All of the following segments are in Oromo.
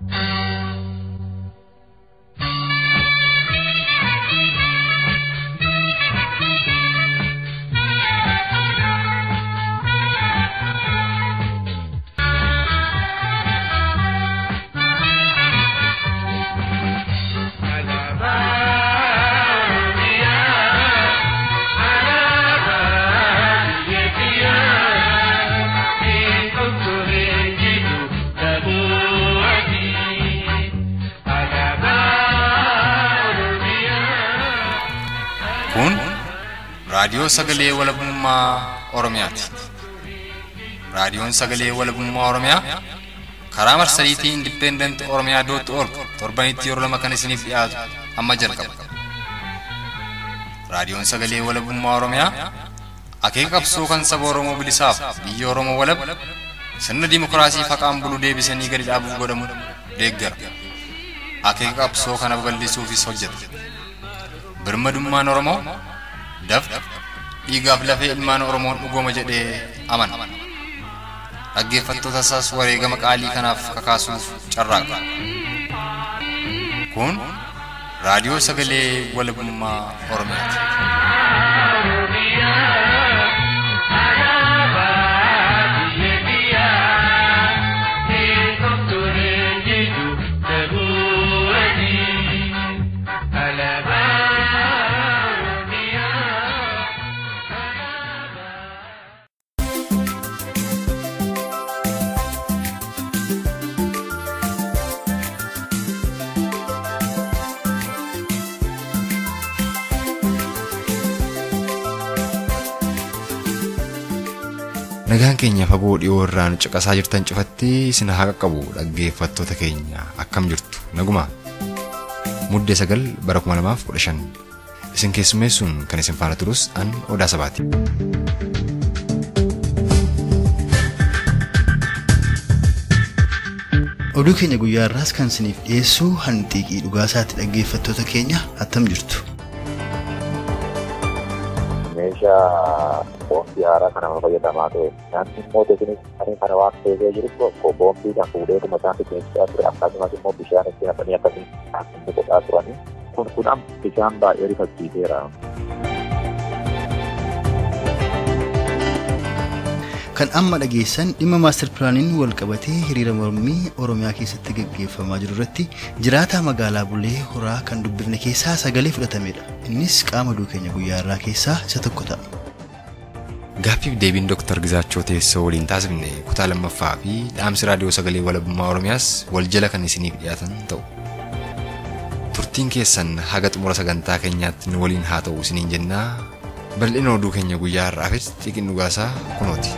Kun raadiyoo sagalee walabummaa Oromiyaati. Raadiyoon sagalee walabummaa Oromiyaa karaa marsariitii Independent Oromiyaa dootti org torbanitti yeroo lama kan isiniif dhiyaatu amma jalqaba. Raadiyoon sagalee walabummaa Oromiyaa akeeka qabsoo kan saba Oromoo bilisaaf biyya Oromoo walab sirna dimokiraasii faqaan bulu deebisanii gadi dhaabuuf godhamu deeggara. Akeeka qabsoo kana babal'isuufis hojjeta. birmadummaan Oromoo dafqa dhiigaaf lafee ilmaan Oromoon dhugooma jedhee amana. Dhaggeeffattoota isaas wareegama qaalii kanaaf kakaasuuf carraaqa. Kun raadiyoo sagalee walabummaa Oromiyaati. Nagaan keenya fagoo dhiyoo irraan caqasaa jirtan cufattee isin haa qaqqabu dhaggeeffattoota keenya akkam jirtu naguma. Muddee sagal bara kuma lamaaf kudha shan isin keessummeessuun kan isin faana turus an odaa sabaati. Oduu keenya guyyaa irraas kan isiniif dhiyeessu hanxiiqii dhugaasaatti dhaggeeffattoota keenya attam jirtu. meeshaa boombii haaraa kana fayyadamaa ture. Nyaanni immoo teekiniksanii kana waan keessee jiru tokko boombiidhaan fuudheetuma isaatti keessaa ture akkasumas immoo bishaan itti naqanii akkasiin inni godhaa turani. Kun kun bishaan baay'ee rifachiiseera. Kan amma dhageessan dhimma maastar pilaaniin wal qabatee hiriira mormii Oromiyaa keessatti gaggeeffamaa jiru irratti jiraataa magaalaa Bulee Horaa kan dubbifne keessaa sagalee fudhatamedha. Innis qaama oduu keenya guyyaa irraa keessaa isa tokko ta'a. Gaaffiif deebiin Dr. Gizaachoo teessoo waliin taasifne kutaa lammaffaa fi dhaamsi raadiyoo sagalee walabummaa Oromiyaas wal jala kan isiniif dhiyaatan ta'u. Turtiin keessan haga xumura sagantaa keenyaatti nu waliin haa ta'u isiniin jennaa bal'ina oduu keenya guyyaa har'aafis xiqqin dhugaasaa kunooti.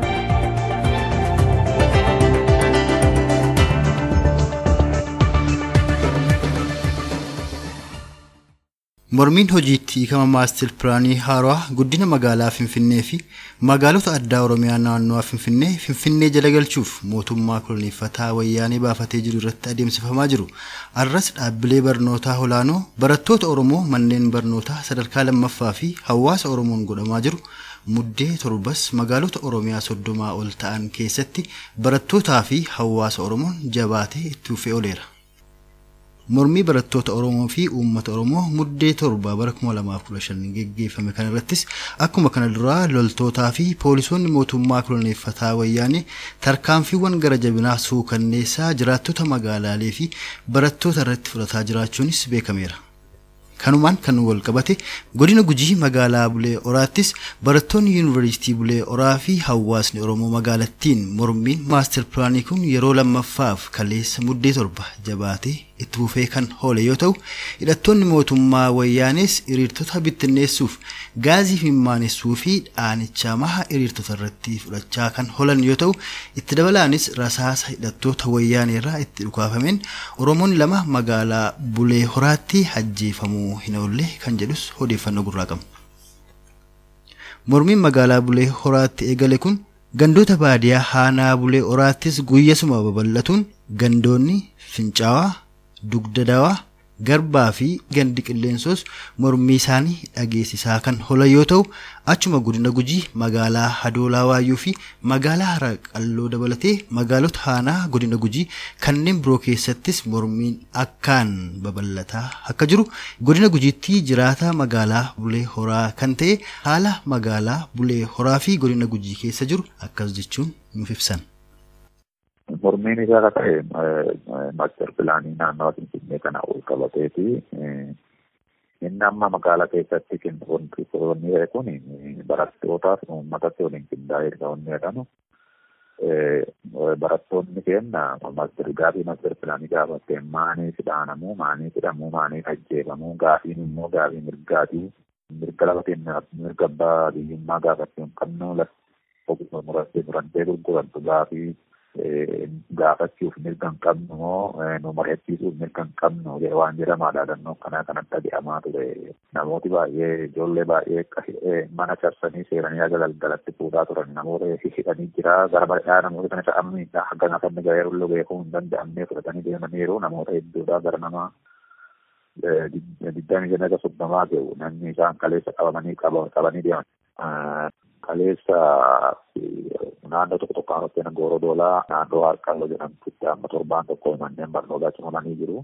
Mormiin hojiitti hiikama maastar pilaanii haaraa guddina magaalaa Finfinnee fi magaalota addaa Oromiyaa naannoo Finfinnee Finfinnee jala galchuuf mootummaa koloneeffataa wayyaanee baafatee jiru irratti adeemsifamaa jiru. Arras dhaabbilee barnootaa olaanoo barattoota Oromoo manneen barnootaa sadarkaa lammaffaa fi hawaasa Oromoon godhamaa jiru. Muddee torbas magaalota Oromiyaa soddomaa ol ta'an keessatti barattootaa fi hawaasa Oromoon jabaatee itti fufee ooleera. Mormii barattoota Oromoo fi uummata Oromoo muddee torba bara 2015 geggeeffame kana irrattis akkuma kana duraa loltootaa fi poolisoonni mootummaa koloneeffataa wayyaanee tarkaanfiiwwan gara jabinaa suukanneessaa jiraattota magaalaalee fi barattoota irratti fudhataa jiraachuunis beekameera. Kanumaan kan wal qabate godina gujii magaalaa Bulee Oraattis barattoonni yuunivarsiitii Bulee Oraa fi hawaasni Oromoo magaalattiin mormiin maastar pilaanii kun yeroo lammaffaaf kaleessa muddee torba jabaatee itti fufee kan oole yoo ta'u hidhattoonni mootummaa wayyaanees hiriirtota bittinneessuuf gaazii mimmaanessuu fi dhaanicha maha hiriirtota irratti fudhachaa kan oolan yoo ta'u itti dabalaanis rasaasa hidhattoota wayyaanee irraa itti dhukaafameen oromoon lama magaalaa bulee horaatti ajjeefamuu hin oolle kan jedhus odeeffannoo gurraa qabu. Mormiin magaalaa bulee horaatti eegale kun gandoota baadiyaa haanaa bulee horaattis guyyasuma babal'atuun gandoonni fincaawaa dugda dawaa Garbaa fi gandi qilleensos mormii isaanii dhageessisaa kan holan yoo ta'u achuma godina gujii magaalaa Hadoolaa Waayyuu fi magaalaa Hara Qalloo dabalatee magaalota aanaa godina gujii kanneen biroo keessattis mormiin akkaan babal'ataa akka jiru godina gujiitti jiraataa magaalaa Bulee Horaa kan ta'e haala magaalaa Bulee Horaa fi godina gujii keessa jiru akkas jechuun nuuf ibsan. Mormiin isaa akka ta'e maaster pilaanii naannawaa Finfinnee kana ol qabateeti. Inni amma magaalaa keessatti wanti ta'e kun barattootaaf uummatatti waliin qindaa'ee erga wanni jedhamu. Barattoonni keenya maaster gaafii maaster pilaanii gaafatte maanii hidhaanamuu maanii hidhamuu maanii ajjeefamuu gaafiin immoo gaafii mirgaatii mirga lafa keenya mirga abbaa biyyummaa gaafachuun qabnu lafa murattee murantee gurgurattu gaafii gaafachuuf mirga hin qabnu moo nu mari'achiisuuf mirga hin qabnu waan jedhamaadha dhannoo kanaa kanatti dhage'amaa ture namooti baay'ee ijoollee baay'ee mana carsanii seeranii haga galgalatti fuudhaa turan namoota hidhanii jira gara bal'aa namoota kana ta'amniidha haga nafanni ga'eerullee beekuu hin danda'amnee fudhatanii deemaniiru namoota hedduudha gara nama digdami jana ga soddomaa ga'u namni isaan kaleessa qabamanii qabanii deeman kaleessa naannoo tokko tokko aanutti gooroo doolaa naannoo harkalloo jedhamtutti amma torbaan tokko manneen barnootaa cimamanii jiru.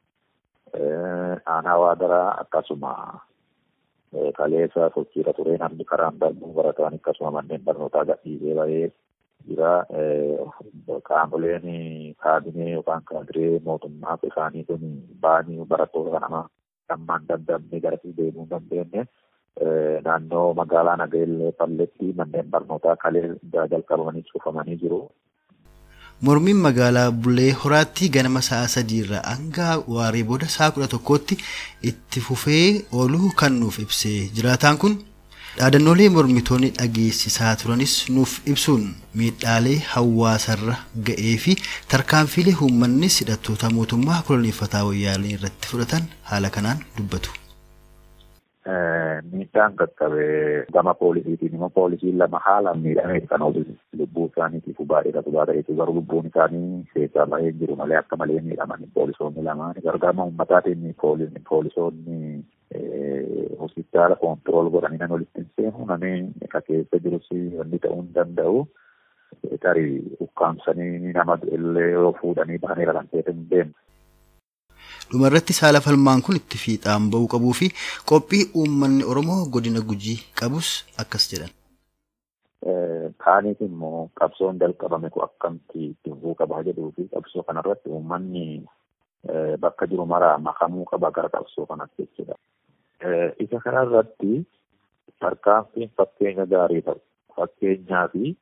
Aanaa waadaraa akkasuma kaleessa sochiirra ture namni karaan darbuu barataan akkasuma manneen barnootaa gadhiisee bahee jira. Qaamoleen kaabinee yookaan kaadiree mootummaa isaanii kun ba'anii barattoota kanama dhammaan dandamne gara deemuu hin dandeenye. naannoo magaalaa Nageellee Falletti manneen barnootaa kalee jalqabamanii cufamanii jiru. Mormiin magaalaa Bulee Horaatti ganama sa'a sadiirraa hanga waaree booda sa'a kudha tokkootti itti fufee ooluu kan nuuf ibsee jiraataan kun dhaadannoolee mormitoonni dhageessisaa turanis nuuf ibsuun miidhaalee hawaasarra ga'ee fi tarkaanfiilee uummannis hidhattoota mootummaa koloneeffataa wayyaanee irratti fudhatan haala kanaan dubbatu. miidhaan qaqqabe gama poolisiitiin immoo poolisiin lama haala miidhamee kan oolu lubbuu isaaniitiif baay'eedhatu baata'eetu garuu lubbuun isaanii keessaa baay'ee jiru malee akka malee miidhaman poolisoonni lamaan gargaarma uummataatiin poolisoonni hospitaala koontirool godhanii nan walitti hin seenu namni akka keessa jirus wanni ta'uu hin danda'u. Tarii ukkaamsanii nama illee yoo fuudhanii baanee kan ta'e hin deemu. dhumarratti saala falmaan kun itti fiixaan ba'uu qabuu fi qophii uummanni oromoo godina gujii qabus akkas jedhan. Kaaniif immoo qabsoon jalqabame kun akkamitti itti fufuu qaba jedhuu fi qabsoo kanarratti uummanni bakka jiru maraa makamuu qaba gara qabsoo kanatti jechuudha. Isa kanarratti tarkaanfiin fakkeenya gaarii ta'u fakkeenyaa fi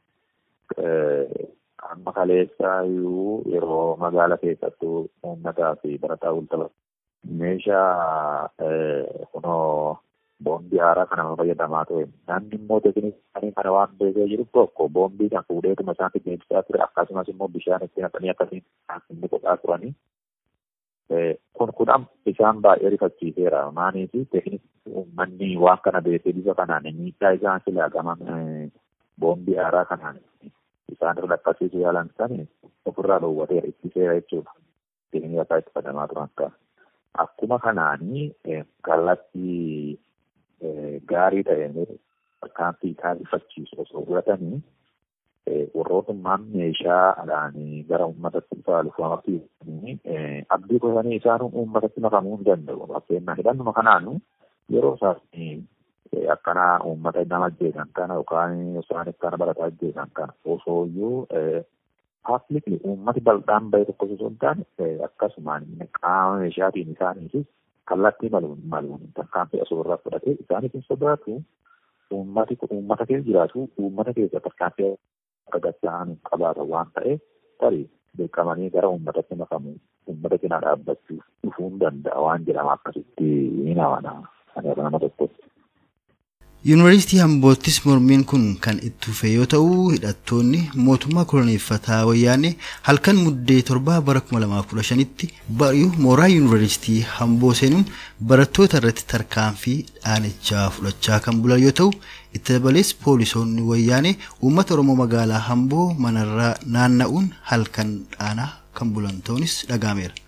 amma kaleessaa iyyuu yeroo magaala keessattuu uummataa fi barataa ultala meeshaa kunoo boombii haaraa kana fayyadamaa ture namni immoo teekiniksanii kana waan beekee jiru tokko boombii kan fuudheetuma isaan fidneebsaa ture akkasumas immoo bishaan itti naqanii akkasiin inni godhaa turanii kun kun isaan baay'ee rifachiiseera maaniif teekniksii uummanni waan kana beekee bifa kanaan miidhaa isaan silaa gama boombii haaraa kanaan isaan irra dhaqqabsiisuu yaalan sani ofirraa dhoowwateera ittiseera jechuudha. Inni akka itti fayyadamaa turan ta'a. Akkuma kanaanii kallattii gaarii ta'een tarkaanfii taasifachiisu osoo fudhatanii warrootummaan meeshaadhaan gara uummatatti faalufaafii abdii qotanii isaan uummatatti makamuu hin danda'u. Fakkeenyaaf hidhannuma kanaan yeroo isaan akkana uummata nama ajjeesan kana yookaan isaan akkana barataa ajjeesan kana osoo iyyuu paaplikli uummati bal'aan bahe tokko osoo hin taane akkasumaan qaama meeshaatiin isaaniifis kallattii maluun maluun tarkaanfii osoo irraa fudhatee isaaniif hin sodaatu uummati uummata keessa jiraatu uummata keessa tarkaanfii akka gachaan qabaatan waan ta'eef tarii beekamanii gara uummatatti makamu uummata cinaa dhaabbachuuf dhufuu hin danda'a waan jedhama akkasitti ni namana ani nama tokkotti. Yuunivarsiitii Amboottis mormiin kun kan itti fufe yoo ta'u hidhattoonni mootummaa koloneeffataa wayyaanee halkan muddee torbaa bara 2015tti bari'uu mooraa yuunivarsiitii Amboo seenuun barattoota irratti tarkaanfii dhaanichaa fudhachaa kan bulan yoo ta'u itti dabalees poolisoonni wayyaanee uummata Oromoo magaalaa Amboo manarraa naanna'uun halkan dhaanaa kan bulan ta'uunis dhagahameera.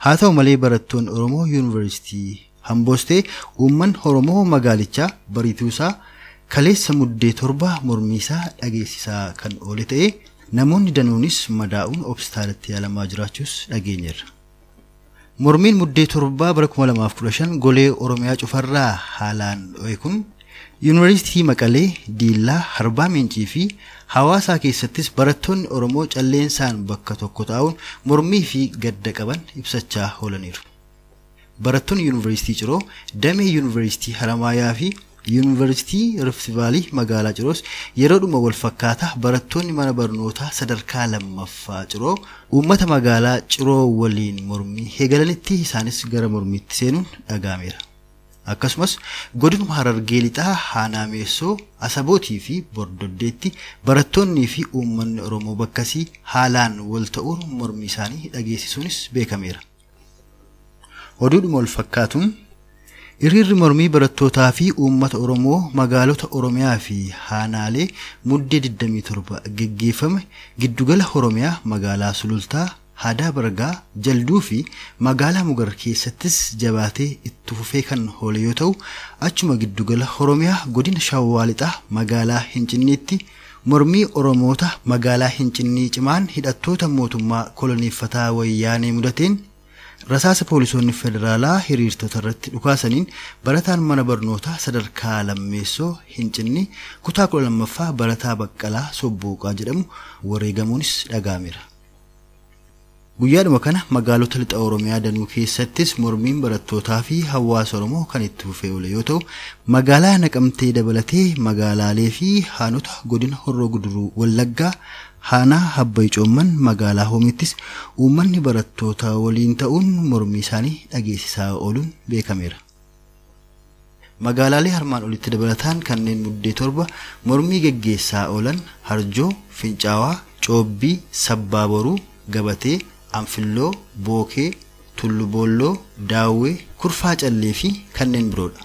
haa ta'u malee barattoonni oromoo yuunivarsiitii hamboostee uummanni oromoo magaalichaa bariituusaa kaleessa muddee torba mormiisaa dhageessisaa kan oole ta'e namoonni danuunis madaa'uun hospitaalatti yaalamaa jiraachuus dhageenyeerra. Mormiin muddee torbaa bara 2015 golee Oromiyaa cufarraa haalaan dho'e kun Yuunivarsiitii Maqalee, Diillaa, Harbaa Mincii fi hawaasaa keessattis barattoonni Oromoo calleensaan bakka tokko taa'uun mormii fi gadda qaban ibsachaa oolaniiru. Barattoonni Yuunivarsiitii Ciroo, Damee Yuunivarsiitii Haramaayaa fi Yuunivarsiitii Rift Vaalii magaalaa Ciroos yeroodhuma wal fakkaataa barattoonni mana barnootaa sadarkaa lammaffaa Ciroo uummata magaalaa Ciroo waliin mormii eegalanitti isaanis gara mormiitti seenuun dhaga'ameera. Akkasumas godinuma Harargee lixaa Haanaameessoo Asabootii fi Bordoddeetti barattoonnii fi uummanni Oromoo bakkasii haalaan wal ta'uun mormii isaanii dhageessisuunis beekameera. Oduudhuma wal fakkaatuun Hiriirri mormii barattootaa fi uummata Oromoo magaalota Oromiyaa fi Haanaalee muddee 27 geggeeffame giddugala Oromiyaa magaalaa Sulultaa, Hadaa Bargaa, Jalduu fi magaalaa Mugar keessattis jabaatee itti fufee kan oole yoo ta'u, achuma giddugala Oromiyaa godina Shawwaa Lixaa magaalaa Hincinniitti mormii Oromoota magaalaa Hincinnii cimaan hidhattoota mootummaa koloneeffataa wayyaanee mudateen Rasaasa poolisoonni federaalaa hiriirtota irratti dhukaasaniin barataan mana barnootaa sadarkaa lammeessoo hincinni kutaa kudha lammaffaa barataa baqqalaa sobbuuqaa jedhamu wareegamuunis dhaga'ameera. Guyyaadhuma kana magaalota lixa Oromiyaa danuu keessattis mormiin barattootaa fi hawaasa Oromoo kan itti fufee oole yoo ta'u magaalaa Naqamtee dabalatee magaalaalee fi haanota godina Horroo Guduruu Wallaggaa Haanaa Habbayi Coomman magaalaa Hoomittis uummanni barattoota waliin ta'uun mormii isaanii dhageessisaa ooluun beekameera. Magaalaalee armaan olitti dabalataan kanneen muddee torba mormii geggeessaa oolan Harjoo, Fincaawaa, Coobbii, Sabbaa Boruu, Gabatee, Anfilloo, Bookee, Tulluboolloo, Daawwee, Kurfaa Callee fi kanneen biroodha.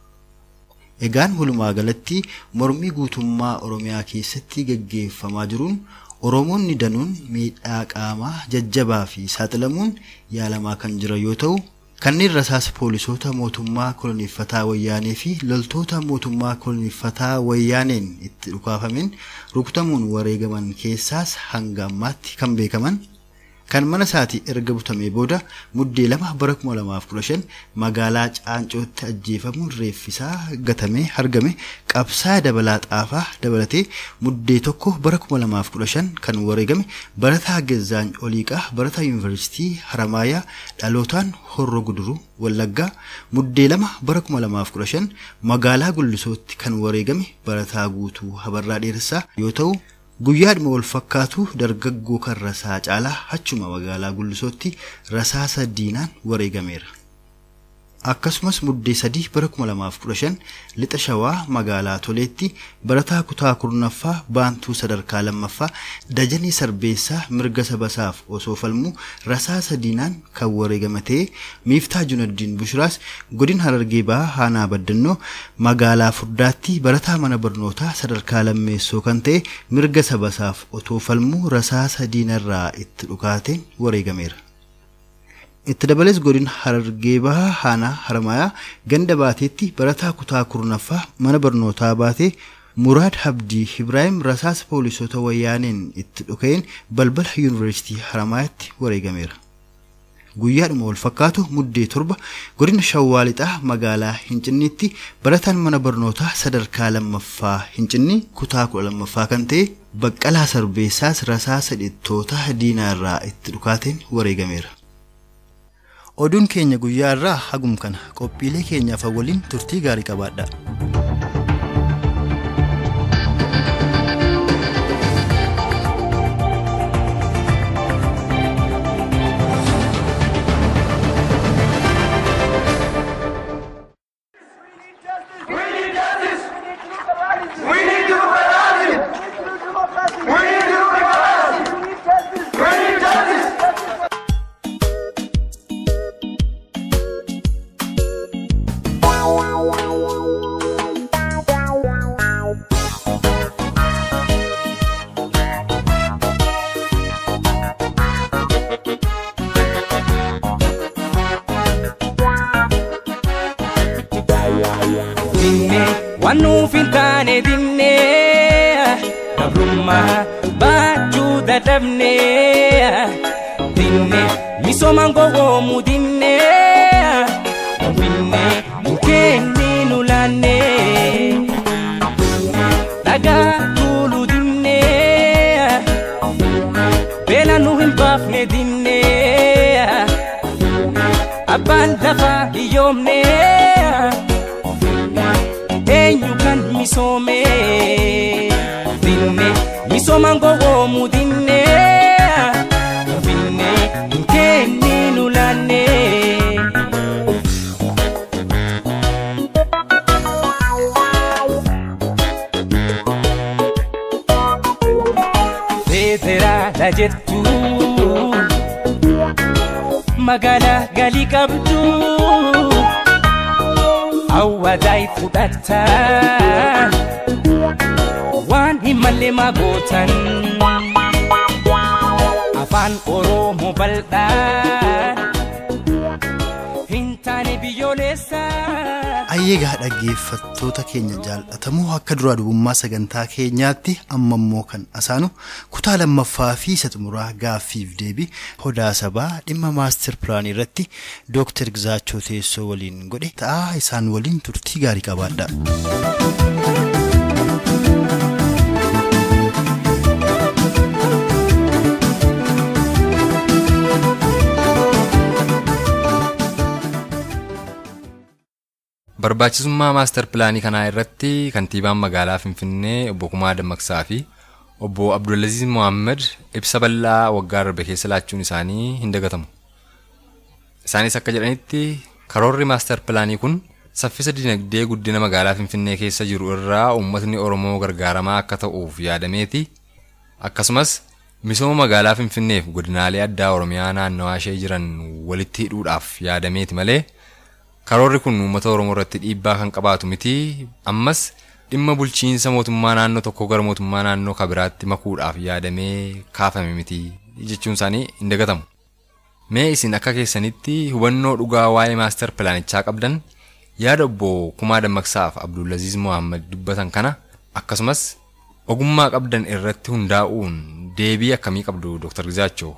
Egaan walumaa galatti mormii guutummaa Oromiyaa keessatti geggeeffamaa jiruun Oromoonni danuun miidhaa qaamaa jajjabaa fi saaxilamuun yaalamaa kan jiran yoo ta'u kanneen rasaasa poolisoota mootummaa koloneeffataa wayyaanee fi loltoota mootummaa koloneeffataa wayyaaneen itti dhukaafamen rukutamuun wareegaman keessaas hanga ammaatti kan beekaman kan mana isaatii erga butamee booda muddee lama bara 2015 magaalaa Caancootti ajjeefamuun reeffisaa gatamee argame qabsaa dabalaa xaafaa dabalatee muddee tokko bara 2015 kan wareegame barataa Gezaany Oliiqaa barataa yuunivarsiitii Haramaayaa dhalootaan Horroo Guduruu Wallaggaa muddee lama bara 2015 magaalaa Gullisootti kan wareegame barataa guutuu Habarraa Dheeressaa yoo ta'u Guyyaadhuma wal fakkaatu dargaggoo kan rasaa caalaa achuma magaalaa Gullisootti rasaasa diinaan wareegameera. Akkasumas muddee sadii bara 2015 lixa shawaa magaalaa Toleetti barataa kutaa kurnaffaa baantuu sadarkaa lammaffaa dajanii sarbeessaa mirga sabasaaf osoo falmuu rasaasa diinaan kan wareegame ta'ee miiftaa junaddiin bushiraas godina harargee bahaa haanaa baddannoo magaalaa furdaatti barataa mana barnootaa sadarkaa lammeessoo kan ta'e mirga sabasaaf otoo falmuu rasaasa diinarraa itti dhukaateen wareegameera. itti dabalees godina harargee bahaa haanaa haramayaa ganda baateetti barataa kutaa kurnaffaa mana barnootaa baatee muraad habdii ibraahim rasaasa poolisoota wayyaaneen itti dhuka'een balbala yuunivarsiitii haramayaatti wareegameera. Guyyaadhuma wal fakkaatu muddee torba godina shawwaa lixaa magaalaa Hincinniitti barataan mana barnootaa sadarkaa lammaffaa Hincinni kutaa kudha lammaffaa kan ta'e baqqalaa sarbeessaas rasaasa dhittoota diinaa irraa itti dhukaateen wareegameera. Oduun keenya guyyaa irraa hagum kana qophiilee keenyaaf waliin turtii gaarii qabaadha. baachuu dadhabne dinne misoomaan gowwoomuu dinne finne keenni nu laanne dhagaa tuulu dinne beela nu hin baafne dinne abbaan lafa hiyyoomne eenyu kan misoome dinne misoomaan gowwoomuu dinne finne keenni nu laanne federaala jettu magaalaa galii qabdu hawwaadaay fudhatta waan hin malle magootan afaan oromoo bal'aa hin taane biyyoolessaa. Ayyeegaa dhaggeeffattoota keenya jaallatamoo akka duraa dubummaa sagantaa keenyaatti amma immoo kan asaanu kutaa lammaffaa fi isa xumuraa gaaffiif deebii hodaa sabaa dhimma maastir pilaanii irratti dooktar Gizaachoo teessoo waliin godhe ta'aa isaan waliin turtii gaarii qabaadha. Barbaachisummaa maastar pilaanii kanaa irratti kantiibaan magaalaa Finfinnee obbo Kumaa Dammaqsaa fi obbo Abdulaziz Mohaammed ibsa bal'aa waggaa darbe keessa laachuun isaanii hin dagatamu. Isaanis akka jedhanitti karoorri maastar pilaanii kun saffisa dinagdee guddina magaalaa Finfinnee keessa jiru irraa uummatni Oromoo gargaaramaa akka ta'uuf yaadameeti. Akkasumas misooma magaalaa Finfinneef godinaalee addaa Oromiyaa naannawaa ishee jiran walitti hidhuudhaaf yaadameeti malee karoorri kun uummata Oromoo irratti dhiibbaa kan qabaatu miti. Ammas dhimma bulchiinsa mootummaa naannoo tokkoo gara mootummaa naannoo kabiraatti makuudhaaf yaadamee kaafame miti jechuun isaanii hin dagatamu. Mee isin akka keessanitti hubannoo dhugaa waa'ee maastar pilaanichaa qabdan yaada obbo Kumaa Dammaqsaaf Abdulaziz Mohaammed dubbatan kana akkasumas ogummaa qabdan irratti hundaa'uun deebii akkamii qabdu Dr. Gizaachoo?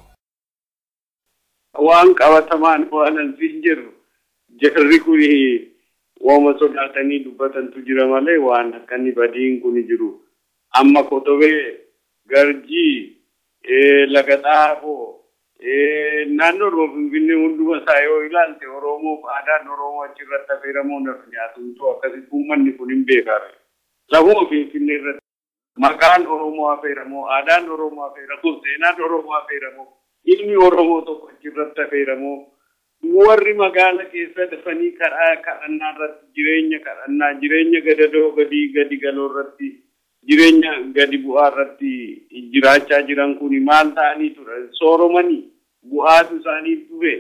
Waan qabatamaan waan ansiin jiru jarri kun waama sodaatanii dubbatantu jira malee waan akkanni badiin kun jiru. Amma kotobee garjii laga xaafoo naannoo Oromoo Finfinnee hunduma isaa yoo ilaalte Oromoof aadaan Oromoo achirratti affeeramuu naf nyaatumtu akkasitti uummanni kun hin beekame. Lafuma Finfinnee irratti maqaan Oromoo affeeramoo aadaan Oromoo affeeramoo seenaan Oromoo affeeramoo ilmi Oromoo tokko achirratti affeeramoo warri magaala keessa dafanii karaa kadhannaa irratti jireenya kadhannaa jireenya gadadoo gadi gadi galoo irratti jireenya gadi bu'aa irratti jiraachaa jiran kun maal ta'anii ture sooromanii bu'aatu isaanii ture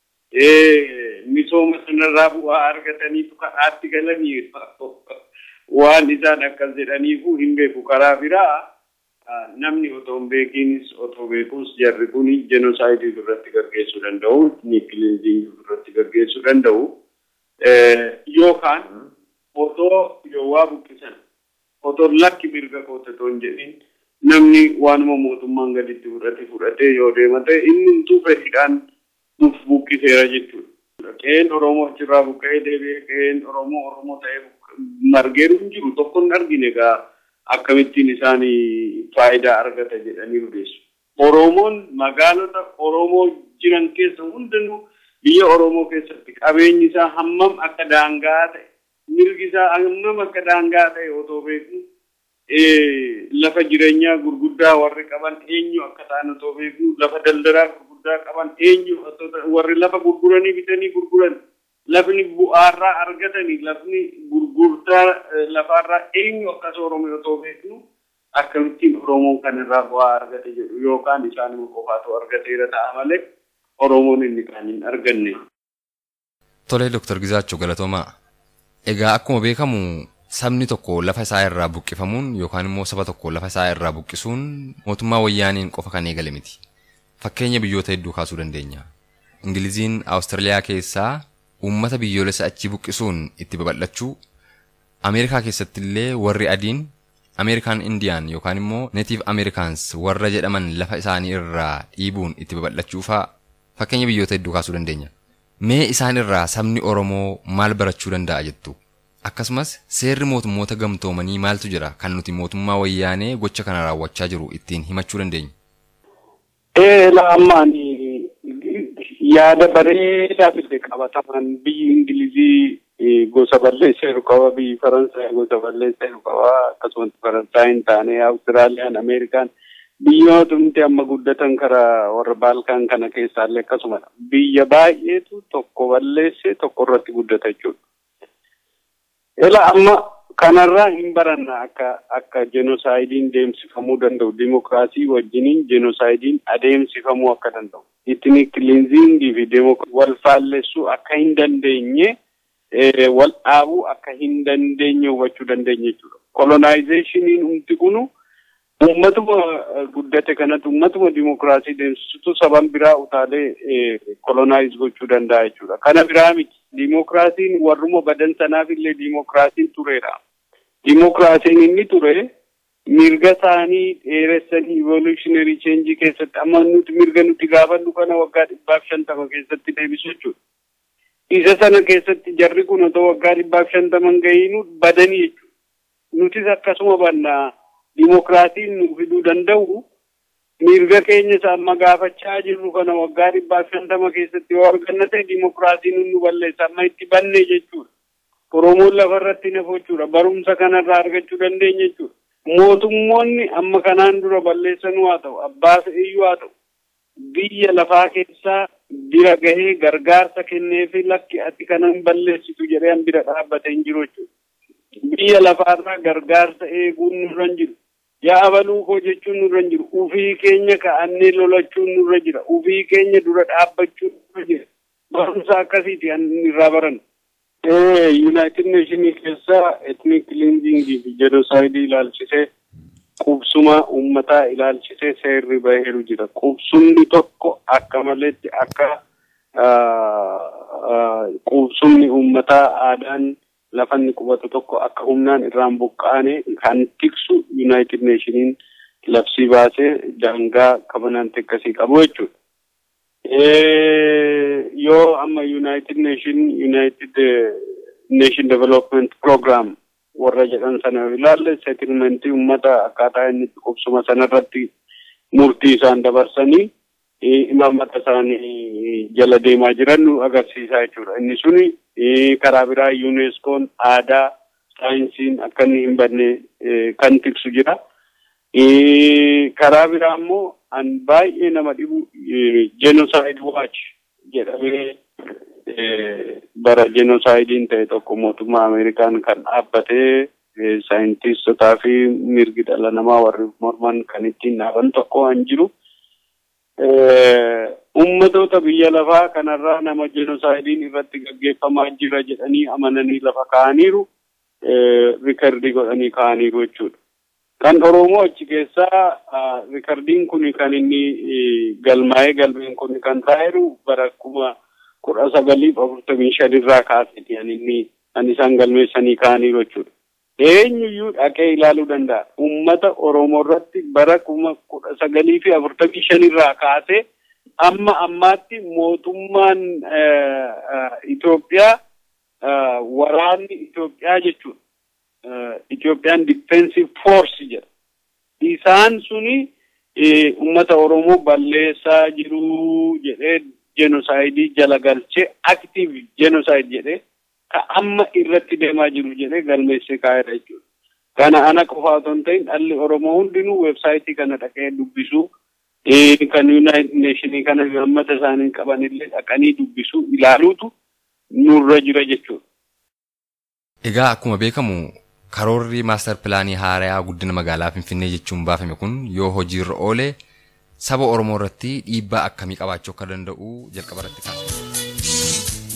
misooma sanarraa bu'aa argataniitu kadhaatti galanii waan isaan akkas jedhaniifu hin beeku karaa biraa namni otoo hin beekinis otoo beekuus jarri kun jenosaayidii irratti gaggeessuu danda'u niikiliinzii irratti gaggeessuu danda'u yookaan otoo yoo waa buqqisan otoo lakki mirga kootatoo hin jedhin namni waanuma mootummaan gaditti fudhate fudhatee yoo deema ta'e inni humtuu fedhiidhaan nuuf buqqiseera jechuudha. Qe'een Oromoo achirraa buqqa'ee deebi'ee qe'een Oromoo Oromoo ta'ee margeeru hin jiru tokko hin argine egaa akkamittiin isaan faayidaa argata jedhanii odeessu. Oromoon magaalota Oromoo jiran keessa hundanuu biyya Oromoo keessatti qabeenyi isaa hammam akka daangaa ta'e mirgi isaa hammam akka daangaa ta'e otoo beeku lafa jireenyaa gurguddaa warri qaban eenyu akka ta'an otoo beeku lafa daldalaa gurguddaa qaban eenyu warri lafa gurguranii bitanii gurguran lafni bu'aarraa argatanii lafni gurgurtaa lafaarraa eenyu akkas Oromoo otoo beeknu akkamittiin Oromoon kanarraa bu'aa argate jedhu yookaan isaanuma qofaatu argateera ta'a malee Oromoon inni kaan hin arganne. Tolee Dr. Gizaachoo galatoomaa. Egaa akkuma beekamu sabni tokko lafa isaa irraa buqqifamuun yookaan immoo saba tokko lafa isaa irraa buqqisuun mootummaa wayyaaniin qofa kan eegale miti. Fakkeenya biyyoota hedduu kaasuu dandeenya. Ingiliziin Awustiraaliyaa keessaa uummata biyyoolessa achii buqqisuun itti babal'achuu Ameerikaa keessatti illee warri adiin Ameerikaan Indiyaan yookaan immoo Neetiif Ameerikaans warra jedhaman lafa isaanii irraa dhiibuun itti babal'achuufaa fakkeenya biyyoota hedduu kaasuu dandeenya. Mee isaan irraa sabni Oromoo maal barachuu danda'a jettu? Akkasumas seerri mootummoota gamtoomanii maaltu jira kan nuti mootummaa wayyaanee gocha kana raawwachaa jiru ittiin himachuu dandeenya? Eela ammaan yaada bareedaa fide qabataman biyyi Ingilizii gosa balleesseeru qaba biyyi Faransaay gosa balleesseeru qaba akkasumas Faransaay hin taane Awustiraaliyaan Ameerikaan biyyoota amma guddatan karaa warra Baalkaan kana keessaallee akkasumadha. Biyya baay'eetu tokko balleesse tokko irratti guddata jechuudha. Ela amma kanarraa hin baranna akka akka jenoosaaydiin deemsifamuu danda'u dimokiraasii wajjiniin jenoosaaydiin adeemsifamuu akka danda'u itni kiliinzingii fi wal faallessuu akka hin dandeenye wal dhaabuu akka hin dandeenye hubachuu dandeenya jechuudha. Kolonaayizeeshiniin humti kunu uummatuma guddate kanatti uummatuma dimokiraasii deemsisutu saban biraa utaalee kolonaayiz gochuu danda'a jechuudha. Kana biraa miti. Dimokiraasiin warruma badan sanaaf illee dimokiraasiin tureera. Dimokiraasiin inni ture mirga isaanii dheeressanii evolutionary change keessatti amma nuti mirga nuti gaafannu kana waggaa dhibbaaf shantama keessatti deebisu jechuudha. Isa sana keessatti jarri kun otoo waggaa dhibbaaf shantaman gahiinu badanii jechuudha. Nutis akkasuma bannaa dimokiraasiin nu fiduu danda'u mirga keenya isa amma gaafachaa jirru kana waggaa dhibbaaf shantama keessatti yoo arganna ta'e dimokiraasiin nu balleessa amma itti banne jechuudha. Oromoon lafarratti nafu jechuudha. Barumsa kanarraa argachuu dandeenya jechuudha. Mootummoonni amma kanaan dura balleessanuu haa ta'u, abbaa fe'iyyuu haa ta'u, biyya lafaa keessaa bira gahee gargaarsa kenneefi lakki ati kana hin balleessitu jedhee an bira dhaabbatee hin jiru jechuudha. Biyya lafaarraa gargaarsa eeguun nurra hin jiru. yaa abaluu koo jechuun nurra hin jiru ufii keenya ka'annee lolachuun nurra jira ufii keenya dura dhaabbachuun nurra jira barumsa akkasiiti an irraa baran yuunaayitid neeshinii keessa etnik kiliinzingii fi jenosaayidii ilaalchisee qubsuma uummataa ilaalchisee seerri baheeru jira qubsumni tokko akka maleetti akka qubsumni uummataa aadaan lafanni qubatu tokko akka humnaan irraan buqqaane kan tiksu yuunaayitid neeshiniin labsii baasee daangaa kabanante akkasii qabu jechuudha. Yoo amma yuunaayitid neeshin yuunaayitid neeshin development program warra jedhan sana ilaalle seetilmentii uummata akkaataa inni itti qubsuma sanarratti murtii isaan dabarsanii imaammata isaanii jala deemaa jiran nu agarsiisaa jechuudha. Inni suni karaa biraa yuuneskoon aadaa saayinsiin akka inni hin banne kan tiksu jira. Karaa biraa immoo an baay'ee nama dhibu genocide watch jedhamee bara genocidein ta'e tokko mootummaa Ameerikaan kan dhaabbatee saayintistotaa fi mirgi dhala namaa warri morman kan ittiin dhaaban tokko an jiru. ummatoota biyya lafaa kanarraa nama jenoosaaydiin irratti gaggeeffamaa jira jedhanii amananii lafa kaa'aniiru rikardii godhanii kaa'aniiru jechuudha. Kan Oromoo achi keessaa rikardiin kun kan inni galmaa'ee galmeen kun kan taa'eeru bara kuma kudha sagaliif afurtamii shanirraa kaaseeti kan inni kan isaan galmeessanii kaa'aniiru jechuudha. eenyuyyuu dhaqee ilaaluu danda'a. Uummata Oromoo irratti bara kuma kudha sagalii fi afurtamii shanirraa kaasee amma ammaatti mootummaan Itoophiyaa waraanni Itoophiyaa jechuudha. Itoophiyaan Defensive Force jedha. Isaan suni uummata Oromoo balleessaa jiru jedhee jenosaayidii jala galchee active jenosaayid jedhee ka amma irratti deemaa jiru jedhee galmeessee kaa'edha jechuudha. Kana ana qofa otoo hin ta'in dhalli Oromoo hundinuu weebsaayitii kana dhaqee dubbisuu kan Yuunaayitid Neeshinii kana uummata isaanii qabanillee dhaqanii dubbisuu ilaaluutu nurra jira jechuudha. Egaa akkuma beekamu karoorri maastar pilaanii haarayaa guddina magaalaa Finfinnee jechuun baafame kun yoo hojiirra oole saba Oromoo irratti dhiibbaa akkamii qabaachuu akka danda'u jalqaba irratti kaasa.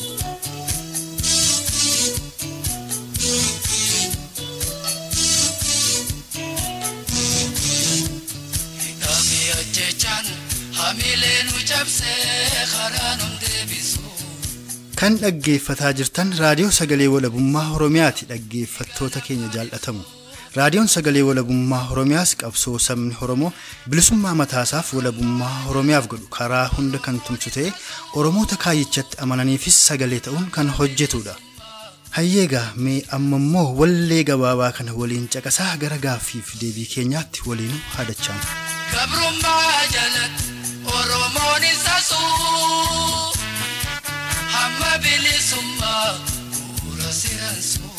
Kan dhaggeeffataa jirtan raadiyoo sagalee walabummaa Oromiyaati dhaggeeffattoota keenya jaallatamu. Raadiyoon sagalee walabummaa Oromiyaas qabsoo sabni Oromoo bilisummaa mataasaaf walabummaa Oromiyaaf godhu karaa hunda kan tumsu ta'ee Oromoota kaayyichatti amananiifis sagalee ta'uun kan hojjetudha. Hayyeegaa mee amma immoo wallee gabaabaa kana waliin caqasaa gara gaaffiif deebii keenyaatti waliin haadachaan. Gabrummaa jalatti Oromoon isa suu hamma bilisummaa bu'uura siransuu.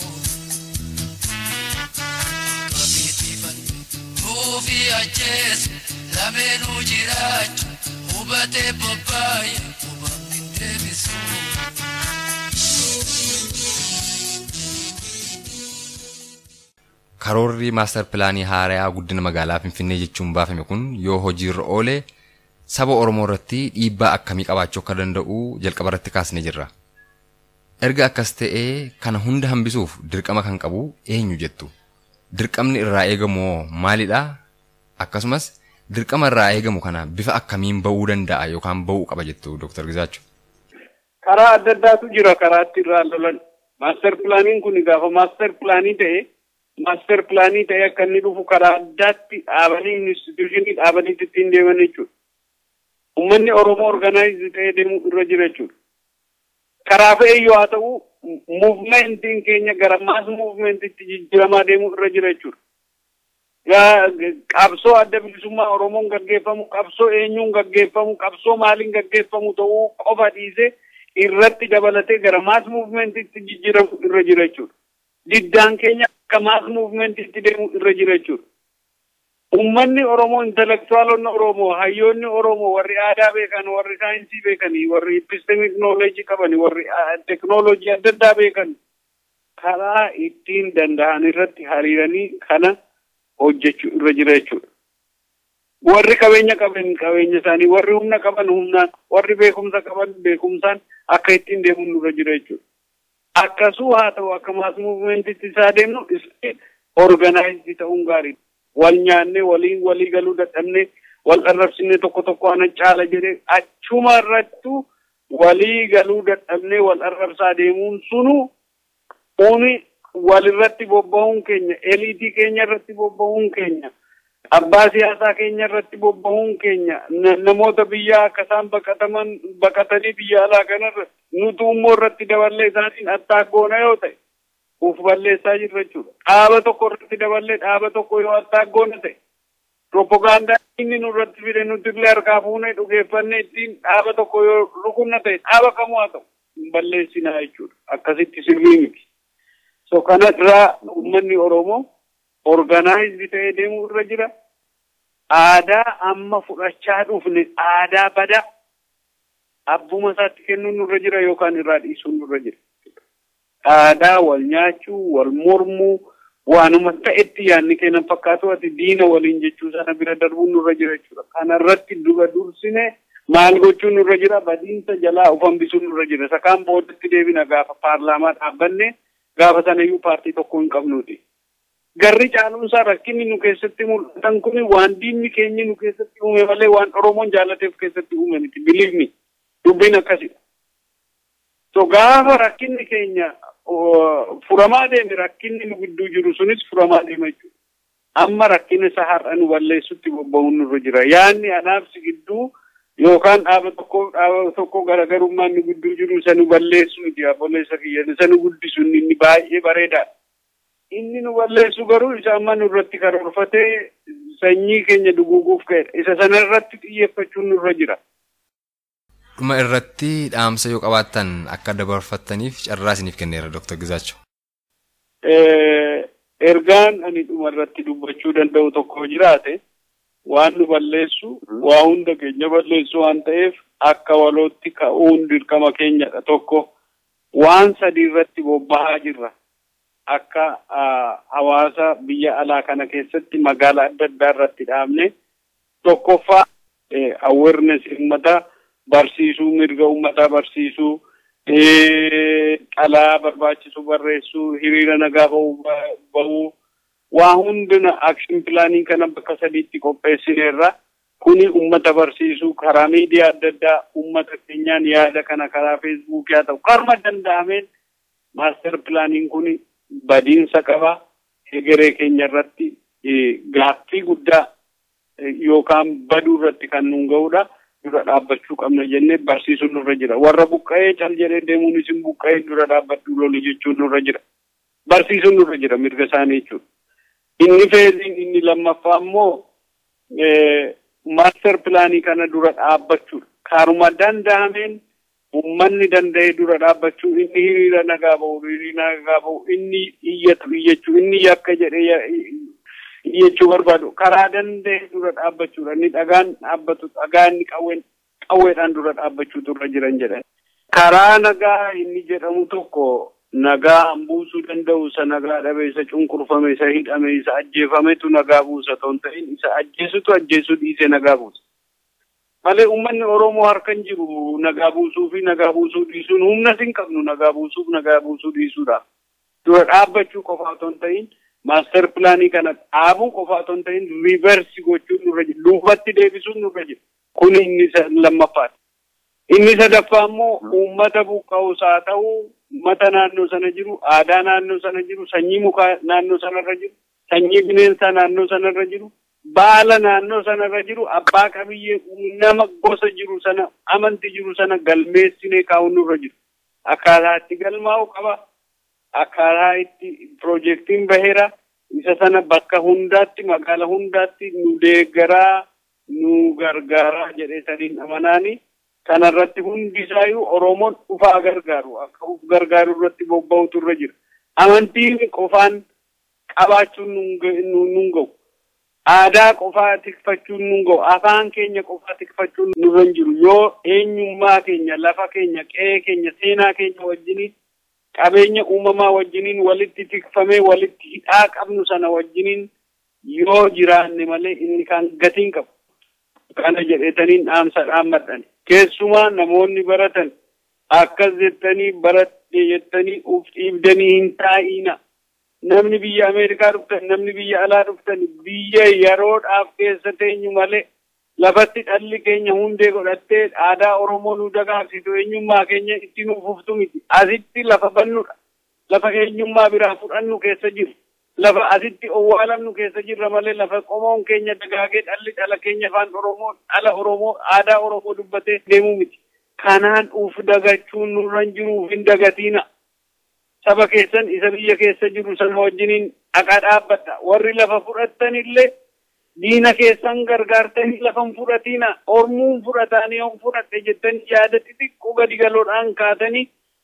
Nuufi ajjeesu lameenuu jiraachu hubatee bobbaaye hubamni deebisu. Karoorri maastar pilaanii haarayaa guddina magaalaa Finfinnee jechuun baafame kun yoo hojiirra oole saba Oromoo irratti dhiibbaa akkamii qabaachuu akka danda'u jalqaba irratti kaasnee jirra. Erga akkas ta'ee kana hunda hambisuuf dirqama kan qabu eenyu jettu? Dirqamni irraa eegamu maalidha? Akkasumas dirqama irraa eegamu kana bifa akkamiin ba'uu danda'a yookaan ba'uu qaba jettu Dr. Gizaachuu? Karaa adda addaatu jira karaa itti irraa lolan. Maaster pilaaniin kun gaafa maaster pilaanii ta'e maaster pilaanii ta'e akka inni dhufu karaa addaatti dhaabanii instituushinii dhaabanii ittiin deeman jechuudha. Uummanni Oromoo organaayiz ta'ee deemuu irra jira jechuudha. Karaa fe'eyyoo haa ta'u muuvmentiin keenya gara maas muuvmentiitti jijjiiramaa deemuu irra jira jechuudha. Qabsoo adda bilisummaa Oromoon gaggeeffamu, qabsoo eenyuun gaggeeffamu, qabsoo maaliin gaggeeffamu ta'uu qofa dhiisee irratti dabalatee gara maas muuvmentiitti jijjiiramu irra jira jechuudha. Diddaan keenya akka maas muuvmentiitti deemuu irra jira jechuudha. Uummanni Oromoo, intelektuwaalonni Oromoo, hayyoonni Oromoo, warri aadaa beekan, warri saayinsii beekanii, warri epistemik nooleejii qaban, warri teknooloojii adda addaa beekan, karaa ittiin danda'an irratti hariiranii kana hojjechuu irra jira jechuudha. Warri qabeenya qaban qabeenya isaanii, warri humna qaban humnaan, warri beekumsa qaban beekumsaan akka ittiin deemuun irra jira jechuudha. Akkasuu haa ta'u akka maas muuvmentiitti isaa deemnu organaayizii ta'uun gaariidha. wal nyaannee waliin walii galuu dadhabnee wal arrabsinee tokko tokko ana caala jedhee achuma irrattu walii galuu dadhabnee wal arrabsaa deemuun sunu uni walirratti bobba'uun keenya eliitii keenya irratti bobba'uun keenya abbaa siyaasaa keenya irratti bobba'uun keenya namoota biyyaa akka isaan baqataman baqatanii biyya alaa kanarra nutu immoo irratti daballee isaatiin attaaggoona yoo ta'e uf balleessaa jirra jechuudha. Dhaaba tokko irratti daballee dhaaba tokko yoo attaaggoona ta'e propagaandaa inni nurratti fide nuti illee harkaa fuunee dhugeeffannee ittiin dhaaba tokko yoo rukunna ta'e dhaaba kamuu haa ta'u hin balleessinaa jechuudha. Akkasitti sirrii miti. So kana irraa uummanni Oromoo organaayizii ta'ee deemuu irra jira. Aadaa amma fudhachaa dhufne aadaa badaa abbuma isaatti kennuun nurra jira yookaan irraa dhiisuun nurra jira. aadaa wal nyaachuu wal mormuu waanuma ta'etti yaadni kennan fakkaatu ati diina waliin jechuu sana bira darbuun nurra jira jechuudha. Kana irratti dura dursine maal gochuun nurra jira badiinsa jalaa of hambisuun nurra jira. Isa kaan boodatti deebina gaafa paarlaamaa dhaabbanne gaafa sanayyuu paartii tokko hin qabnuuti. Garri caaluunsaa rakkinni nu keessatti mul'atan kun waan diinni keenya nu keessatti uume malee waan Oromoon jaalateef keessatti uume miti. Biliifni dubbiin akkasidha. So gaafa rakkinni keenya furamaa deeme rakkinni nu gidduu jiru sunis furamaa deema jechuudha. Amma rakkina isa har'a nu balleessutti bobba'uun nurra jira. Yaanni anaabsi gidduu yookaan dhaaba tokko dhaaba tokko garaagarummaan nu gidduu jiru isa nu balleessu miti obboleessa kiyya isa nu guddisu inni baay'ee bareedaadha. Inni nu balleessu garuu isa amma nurratti karoorfatee sanyii keenya duguuguuf ka'edha. Isa sana irratti xiyyeeffachuun nurra jira. Dhuma irratti dhaamsa yoo qabaattan akka dabarfattaniif carraa isiniif kenneera Dr. Gizaacho. Ergaan ani dhuma irratti dubbachuu danda'u tokko jiraate waan nu balleessu waa hunda keenya balleessu waan ta'eef akka walootti ka'uun dirqama keenyadha tokko waan sadii irratti bobba'aa jirra. Akka hawaasa biyya alaa kana keessatti magaalaa adda addaa irratti dhaabne tokkoffaa awareness uummataa barsiisuu mirga uummataa barsiisuu qalaa barbaachisu barreessuu hiriira nagaa bahuu waa hundina akshin pilaanii kana bakka sadiitti qopheessineerra kuni ummata barsiisuu karaa miidiyaa adda addaa ummata keenyaan yaada kana karaa feesbuukii haa ta'u karma danda'ameen maaster pilaaniin kuni badiinsa qaba egeree keenya irratti gaaffii guddaa yookaan baduu irratti kan nun ga'udha. Dura dhaabbachuu qabna jennee barsiisuun nurra jira. Warra buqqa'ee cal jedhee deemuun isin buqqa'ee dura dhaabbachuu loli jechuun nurra jira. Barsiisuun nurra jira mirga isaanii jechuudha. Inni feeziin inni lammaffaa immoo maaster pilaanii kana dura dhaabbachuudha. Kaaruma danda'ameen uummanni danda'ee dura dhaabbachuu inni hiriira nagaa ba'u hiriira nagaa ba'u inni iyyatu iyyachuu inni yakka jedhee iyyachuu barbaadu karaa danda'e dura dhaabbachuudha inni dhagaan dhaabbatu dhagaa inni qawween qawweedhaan dura dhaabbachuutu irra jiran jedhan. Karaa nagaa inni jedhamu tokko nagaa buusuu danda'u isa nagaa dhabe isa cunqurfame isa hidhame isa ajjeefametu nagaa buusa ta'u ta'in isa ajjeesutu ajjeesuu dhiisee nagaa buusa. malee uummanni Oromoo harka hin jiru nagaa buusuu fi nagaa buusuu dhiisuun humna hin qabnu nagaa buusuuf nagaa buusuu dhiisuudha. Dura dhaabbachuu qofa otoo hin ta'in maaster pilaanii kana dhaabuu qofa otoo hin ta'in riiversi gochuun nurra jira. Duubatti deebisuun nurra jira. Kun inni lammaffaadha. Inni sadaffaa immoo uummata buqqa'us haa ta'u uummata naannoo sana jiru aadaa naannoo sana jiru sanyii mukaa naannoo sanarra jiru sanyii bineensaa naannoo sanarra jiru baala naannoo sanarra jiru abbaa qabiyyee nama gosa jiru sana amanti jiru sana galmeessinee kaa'uun nurra jiru. Akkaataa itti galmaa'u qaba. Akkaataa itti piroojeektiin baheera. Isa sana bakka hundaatti magaala hundaatti nu deeggaraa nu gargaaraa jedhee saniin amanaani. Kanarratti hundi isaayyuu Oromoon dhufaa gargaaru akka uf gargaaru irratti bobba'utu irra jira. Amantiin qofaan qabaachuun nun ga'u. aadaa qofaa tikfachuun nun ga'u afaan keenya qofaa tikfachuun nurra hin jiru yoo eenyummaa keenya lafa keenya qe'ee keenya seenaa keenya wajjiniin qabeenya uumamaa wajjiniin walitti tikfamee walitti hidhaa qabnu sana wajjiniin yoo jiraanne malee inni kan gatiin qabu kana jedhetaniin dhaamsa dhaammadhan keessumaa namoonni baratan akkas jettanii baradhe jettanii uf dhiibdanii hin taa'ina. namni biyya Ameerikaa dhuftan namni biyya alaa dhuftan biyya yeroodhaaf keessa teenyu malee lafatti dhalli keenya hundee godhattee aadaa Oromoo nu dagaagsitu eenyummaa keenya itti nuuf uftu miti. Asitti lafa bannudha. Lafa eenyummaa biraa fudhannu keessa jiru. Lafa asitti owwaalamnu keessa jirra malee lafa qomoon keenya dagaagee dhalli dhala keenya afaan Oromoo dhala Oromoo aadaa Oromoo dubbatee deemuu miti. Kanaan uf dagachuun nurra hin jiruuf hin dagatiina. saba keessan isa biyya keessa jiru sana wajjiniin dhaqaa dhaabbadha. Warri lafa fudhattan illee diina keessan gargaartanii lafa hin fudhatiina. Ormuun fudhataanii yoo fudhatte jettanii yaada xixiqqoo gadi galoodhaan kaatanii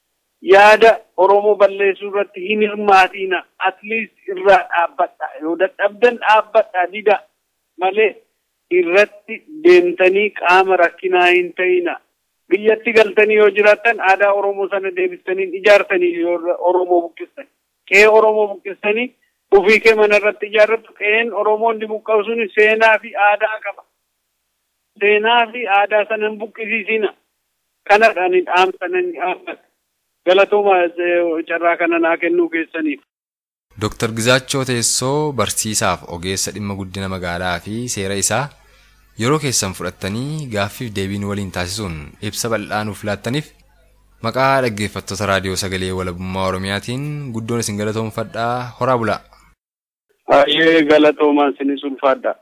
yaada Oromoo balleessuu irratti hin hirmaatiina. Atliist irraa dhaabbadha. Yoo dadhabdan dhaabbadha dida malee irratti deemtanii qaama rakkinaa hin ta'ina. biyyatti galtanii yoo jiraattan aadaa Oromoo sana deebistanii ijaartanii yoo Oromoo buqqistan. Qe'ee Oromoo buqqistanii ofii kee mana irratti ijaarrattu qe'een Oromoo inni buqqa'u sun seenaa fi aadaa qaba. Seenaa fi aadaa sana hin buqqisiisina. Kanadhaan dhaamsanan dhaabbata. Galatooma carraa kana naa kennuu keessaniif. Dooktar Gizaachoo Teessoo barsiisaaf ogeessa dhimma guddina magaalaa fi seera isaa yeroo keessan fudhattanii gaaffiif deebiin waliin taasisuun ibsa bal'aa nuuf laattaniif maqaa dhaggeeffattoota raadiyoo sagalee walabummaa oromiyaatiin guddoon isin galatoomfadhaa horaa bulaa. Baay'ee galatoomaa isinis ulfaadha.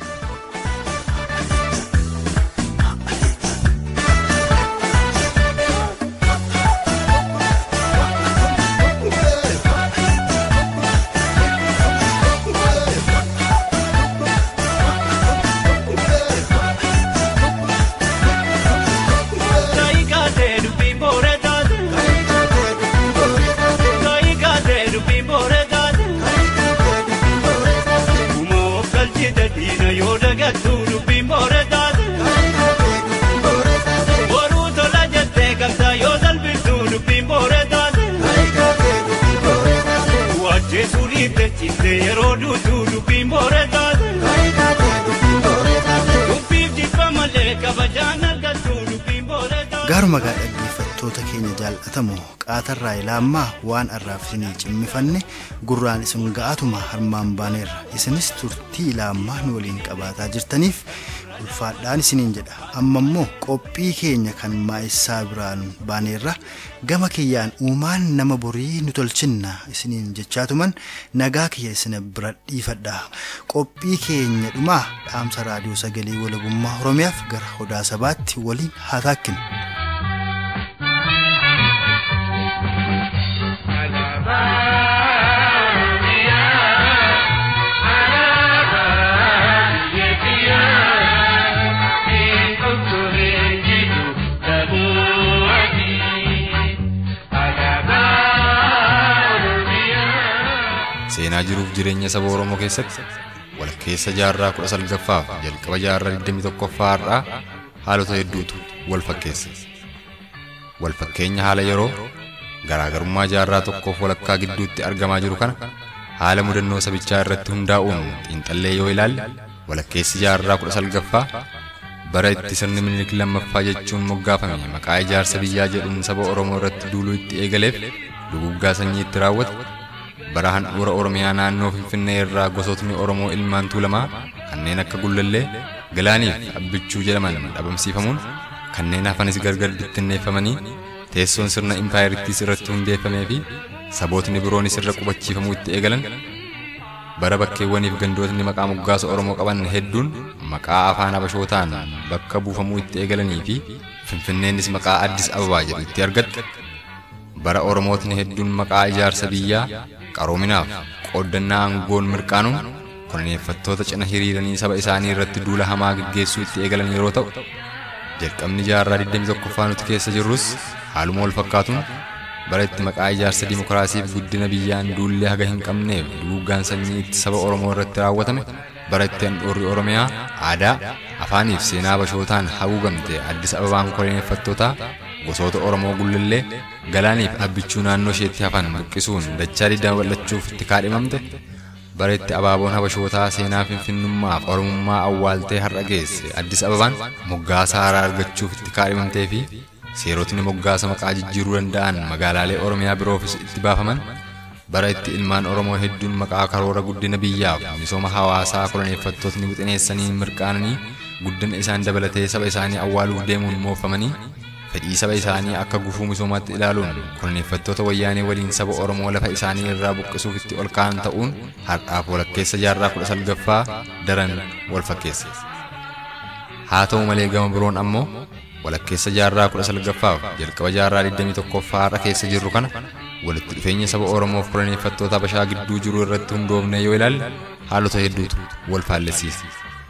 yeroo duutuu dubbiin boore taate. Dubbiif jibba malee kabajaan argattu dubbiin boore taate. Gaaruma gaa dhaggeeffattoota keenya jaallatamoo qaatarraa ilaammaa waan arraaf isinii cimmifanne gurraan isin ga'atuma harmaan baaneerra isinis turtii ilaammaa nu waliin qabaataa jirtaniif ulfaadhaan isiniin jedha amma immoo qophii keenya kan maa'essaa biraan baaneerra gama kiyyaan uumaan nama borii nu tolchinna isiniin jechaatuman nagaa kiyya isina bira dhiifadha qophii keenya dhumaa dhaamsa raadiyoo sagalee walabummaa oromiyaaf gara odaa sabaatti waliin haa taakkinu. seenaa jiruuf jireenya saba Oromoo keessatti walakkeessa jaarraa kudha salgaffaaf jalqaba jaarraa digdamii tokkoffaa har'aa haalota hedduutu wal fakkeessa. Wal fakkeenya haala yeroo garaagarummaa jaarraa tokkoof walakkaa gidduutti argamaa jiru kana haala mudannoo sabichaa irratti hundaa'uun xiinxallee yoo ilaalle walakkeessi jaarraa kudha salgaffaa bara itti sirni minilik lammaffaa jechuun moggaafame maqaa ijaarsa biyyaa jedhuun saba Oromoo irratti duuluu itti eegaleef duguggaa sanyii itti raawwate bara handhuura Oromiyaa naannoo Finfinnee irraa gosootni Oromoo ilmaan tuulamaa kanneen akka Gullallee, Galaaniif Abbichuu jedhaman dhabamsiifamuun kanneen hafanis gargar bittinneeffamanii teessoon sirna impaayerittiis irratti hundeeffamee fi sabootni biroonis irra qubachiifamuu itti eegalan bara bakkeewwaniif gandootni maqaa moggaasa Oromoo qaban hedduun maqaa afaan Habashootaan bakka buufamuu itti eegalanii fi Finfinneenis maqaa Addis Ababaa jedhu itti argatte bara Oromootni hedduun maqaa ijaarsa biyyaa qaroominaaf qooddannaa aangoon mirqaanuun koloneeffattoota cina hiriiranii saba isaanii irratti duula hamaa gaggeessuu itti eegalan yeroo ta'u jalqabni jaarraa 21ffaa nuti keessa jirrus haaluma wal fakkaatuun bara itti maqaa ijaarsa dimokiraasiif guddina biyyaan duullee haga hin qabneef duuggaan sanyii itti saba Oromoo irratti raawwatame bara itti handhuurri Oromiyaa aadaa afaaniif seenaa bashootaan haguugamte Addis Ababaan koloneeffattootaa gosoota Oromoo gullallee galaaniif abbichuu naannoo isheetti hafan buqqisuun dachaa didda bal'achuuf itti kaadhimamte bara itti abaaboon habashootaa seenaa finfinnummaaf oromummaa awwaaltee har'a geesse Addis Ababaan moggaasa haaraa argachuuf itti kaadhimamtee fi seerotni moggaasa maqaa jijjiiruu danda'an magaalaalee Oromiyaa biroofis itti baafaman bara itti ilmaan Oromoo hedduun maqaa karoora guddina biyyaaf misooma hawaasaa koloneeffattootni wixineessanii mirqaananii guddina isaan dabalatee saba isaanii awwaaluuf deemuun moofamanii fedhii saba isaanii akka gufuu misoomaatti ilaaluun koloneeffattoota wayyaanee waliin saba Oromoo lafa isaanii irraa buqqisuuf itti ol ka'an ta'uun har'aaf walakkeessa jaarraa kudha salgaffaa daran wal fakkeessa. Haa ta'u malee gama biroon ammoo walakkeessa jaarraa kudha salgaffaaf jalqaba jaarraa 21ffaa har'a keessa jirru kana walitti dhufeenya saba Oromoof koloneeffattoota Habashaa gidduu jiru irratti hundoofne yoo ilaalle haalota hedduutu wal faallessiisa.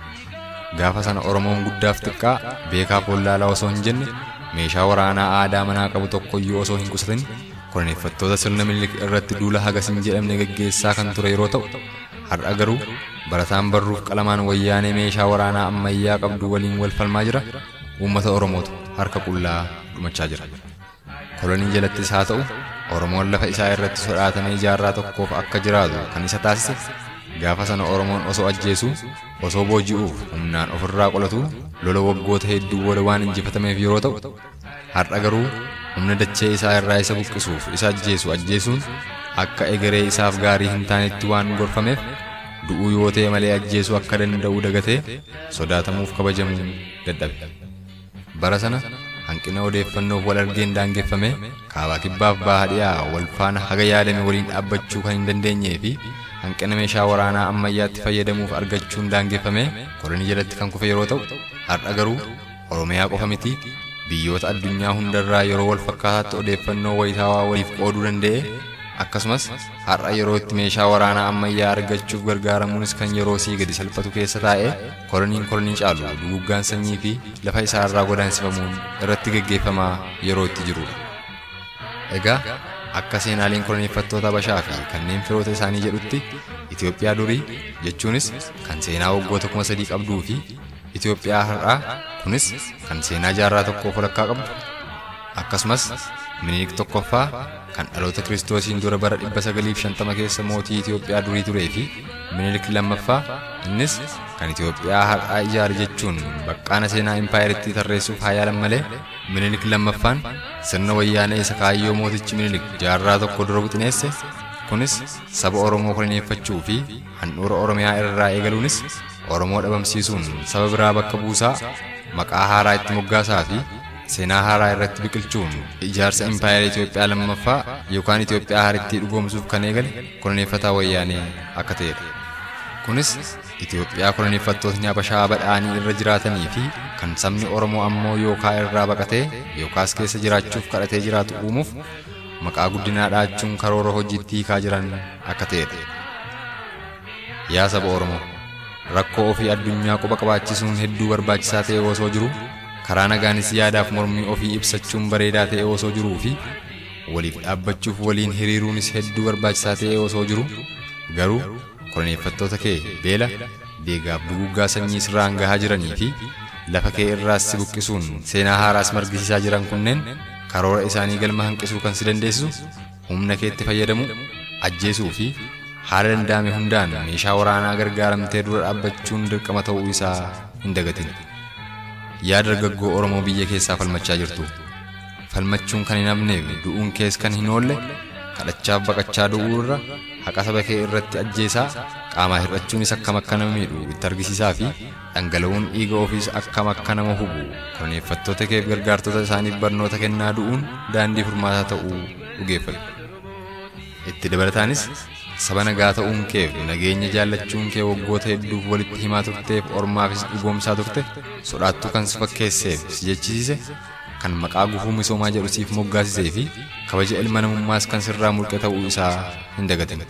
Gaafa sana Oromoon guddaaf xiqqaa beekaa follaalaa osoo hin jenne meeshaa waraanaa aadaa manaa qabu tokkoyyuu osoo hin qusatin koloneeffattoota sirna minilik irratti duula hagas hin jedhamne gaggeessaa kan ture yeroo ta'u har'a garuu barataan barruuf qalamaan wayyaanee meeshaa waraanaa ammayyaa qabdu waliin wal falmaa jira uummata oromootu harka qullaa dhumachaa jira kolonii jalattis haa ta'u oromoon lafa isaa irratti sodaatamee jaarraa tokkoof akka jiraatu kan isa taasise gaafa sana oromoon osoo ajjeesuu osoo booji'uuf humnaan ofirraa qolatu lola waggoota hedduu booda waan injifatameef yeroo ta'u har'a garuu humna dachee isaa irraa isa buqqisuuf isa ajjeesu ajjeesuun akka egeree isaaf gaarii hin taanetti waan gorfameef du'uu yoo ta'e malee ajjeesuu akka danda'u dagatee sodaatamuuf kabajamuu dadhabe bara sana hanqina odeeffannoof wal argeen daangeffame kaabaa kibbaaf baha dhiyaa wal faana haga yaadame waliin dhaabbachuu kan hin dandeenyee fi hanqina meeshaa waraanaa ammayyaatti fayyadamuuf argachuun daangeffame kolonii jalatti kan kufe yeroo ta'u har'a garuu oromiyaa qofa miti biyyoota addunyaa hundarraa yeroo wal fakkaataatti odeeffannoo wayitaawaa waliif qooduu danda'e akkasumas har'a yeroo itti meeshaa waraanaa ammayyaa argachuuf gargaaramuunis kan yeroo sii gadi salphatu keessa taa'ee koloniin kolonii caalu duguggaan sanyii fi lafa isaa irraa godaansifamuun irratti gaggeeffamaa yeroo itti jirudha. Egaa akka seenaaleen koloneeffattoota Habashaa fi kanneen firoota isaanii jedhutti Itoophiyaa durii jechuunis kan seenaa waggoota kuma sadii qabduu fi Itoophiyaa har'aa kunis kan seenaa jaarraa tokkoof walakkaa qabdu akkasumas minilik tokkoffaa kan dhaloota kiristoosiin dura bara 950 keessa mootii Itoophiyaa durii turee fi minilik lammaffaa innis kan Itoophiyaa har'aa ijaare jechuun baqqaana seenaa impaayiritti tarreessuuf haa yaalan malee minilik lammaffaan sirna wayyaanee isa kaayyoo mootichi minilik jaarraa tokko dura wixineesse kunis saba Oromoo koloneeffachuu fi handhuura Oromiyaa irraa eegaluunis Oromoo dhabamsiisuun saba biraa bakka buusaa maqaa haaraa itti moggaasaa fi seenaa haaraa irratti biqilchuun ijaarsa impaayera Itoophiyaa lammaffaa yookaan Itoophiyaa haarittii dhugoomsuuf kan eegale koloneeffataa wayyaanee akka ta'edha. Kunis Itoophiyaa koloneeffattootni Habashaa badhaanii irra jiraatanii fi kan sabni Oromoo ammoo yookaa irraa baqatee yookaas keessa jiraachuuf kadhatee jiraatu uumuuf maqaa guddinaa dhaachuun karoora hojiitti hiikaa jiran akka ta'edha. Yaa saba Oromoo, rakkoo ofii addunyaa quba qabaachisuun hedduu barbaachisaa ta'e osoo jiru, karaa nagaanis yaadaaf mormii ofii ibsachuun bareedaa ta'e osoo jiruu fi waliif dhaabbachuuf waliin hiriiruunis hedduu barbaachisaa ta'e osoo jiru, garuu koloneeffattoota kee beela, deegaaf duguggaa sanyii sirraan gahaa jiranii fi lafa kee irraas si buqqisuun seenaa haaraas margisiisaa jiran kunneen karoora isaanii galma hanqisuu kan si dandeessisu humna keetti fayyadamu ajjeesuu fi haala danda'ame hundaan meeshaa waraanaa gargaaramtee dura dhaabbachuun dirqama ta'uu isaa hin dagatin. Yaa dargaggoo Oromoo biyya keessaa falmachaa jirtu. Falmachuun kan hin hafneef du'uun kees kan hin oolle kadhachaaf baqachaa du'uu irra haqa saba kee irratti ajjeesaa qaamaa hir'achuunis akkam akka nama miidhu itti argisiisaa fi dhangala'uun dhiiga ofiis akkam akka nama hubu koloneeffattoota keef gargaartota isaaniif barnoota kennaa du'uun daandii furmaataa ta'uu dhugeeffadhu. Itti dabalataanis saba nagaa ta'uun keef nageenya jaallachuun kee waggoota hedduuf walitti himaa turteef ormaafis dhugoomsaa turte sodaattuu kan si fakkeesseef si jechisiise kan maqaa gufuu misoomaa jedhu siif moggaasisee fi kabaja ilma namummaas kan sirraa mulqe ta'uu isaa hin dagatin.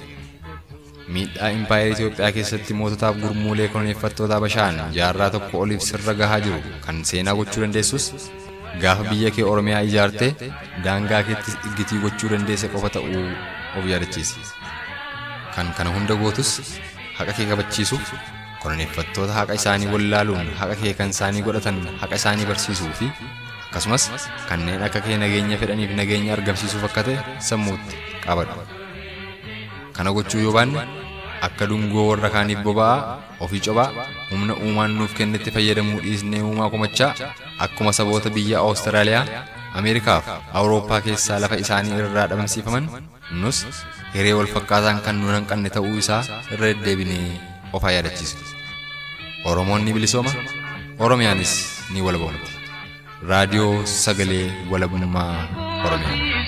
Miidhaa impaayera Itoophiyaa keessatti moototaaf gurmuulee koloneeffattoota Habashaan jaarraa tokko oliif sirra gahaa jiru kan seenaa gochuu dandeessus gaafa biyya kee Oromiyaa ijaartee daangaa keettis iggitii gochuu dandeesse qofa ta'uu of yaadachiisi. Kan kana hunda gootus haqa kee kabachiisuuf koloneeffattoota haqa isaanii wallaaluun haqa kee kan isaanii godhatan haqa isaanii barsiisuu fi akkasumas kanneen akka kee nageenya fedhaniif nageenya argamsiisuuf akka ta'e sammuutti qabadhu. Kana gochuu yoo baanne akka dungoo warra kaaniif boba'aa ofii cophaa humna uumaan nuuf kennetti fayyadamuu dhiisnee uumaa komachaa akkuma saboota biyya Awustiraaliyaa, Ameerikaaf Awurooppaa keessaa lafa isaanii irraa dhabamsiifaman nus hiree wal fakkaataan kan nuun hanqanne ta'uu isaa irra deddeebinee of haa yaadachiisu. Oromoon ni bilisooma, Oromiyaanis ni walabamti. raadiyoo sagalee walabummaa Oromiyaa.